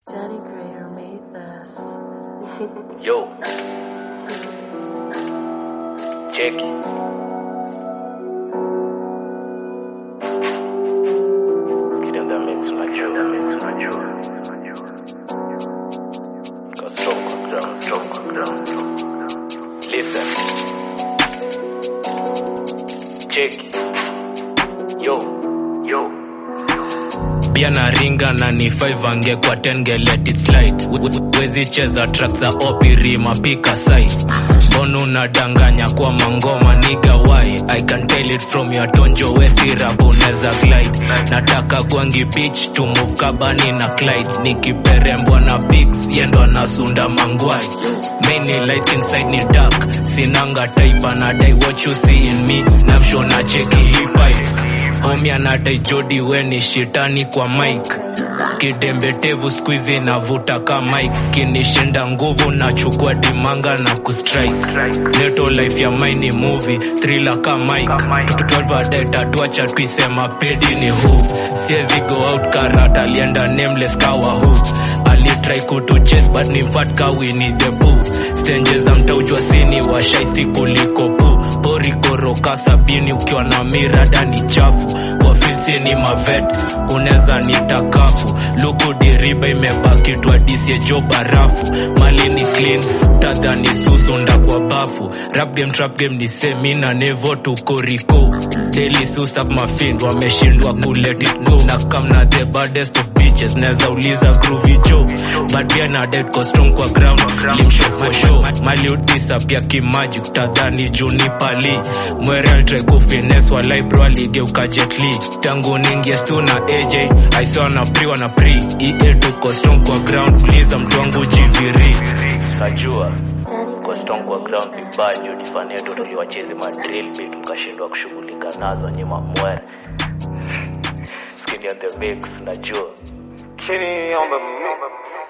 Johnny Creator made this. Yo. Cheki. Get in the mix, unajua. Got strong on ground, strong on ground. Listen. Cheki. Yo, yo. pia na ringa na ni 5 ange kwa 10 ge let it slide We- we- wezi cheza track za opiri mapika side mbona unadanganya kwa mangoma niga why i can tell it from your tonjo wesi rap unaweza glide nataka gwangi beach to move kabani na clyde nikiperembwa na pigs yendo anasunda mangwai Many lights inside ni dark sinanga type anadai what you see in me namshona cheki hip Homie anadai Jody we ni shitani kwa mic kidembetevu squeezy navuta ka mic kinishinda nguvu nachukua dimanga na kustrike neto life ya maini movie thriller ka mic tutolvadetatuacha tuisema pedi ni hu siezi go out karat alienda nameless kawa hu alitrai kutu chase but ni fat ka Winnie the Pooh stenje za mtaujwa sini washaisti kuliko pu porikoroka sabini ukiwa na mirada ni chafu kwa filsi ni mavet unaweza nitakafu luku diriba imebaki twadisie jo barafu mali ni clean tadha ni susunda kwa bafu rap game trap game ni semi na nevo tukoriko daily susaf mafind wameshindwa kulet it go na kam na the baddest of bitches naweza uliza groovy jo but pia na dead ko strong kwa ground limshow for show mali udisapia kimaji tadhani juni pali mwere altrai kufines wa libro aligeuka jetli tangu ningie stu na aj aiswa na pri wana pri ie tuko strong kwa ground uliza mtu wangu jiviri Najua. Johnny Kwa strong kwa ground vibaya ndio difaneto tuliwachezi madrill beat mkashindwa kushughulika nazo nyima mwere. Skinny on the mix, najua. Kenny on the mix.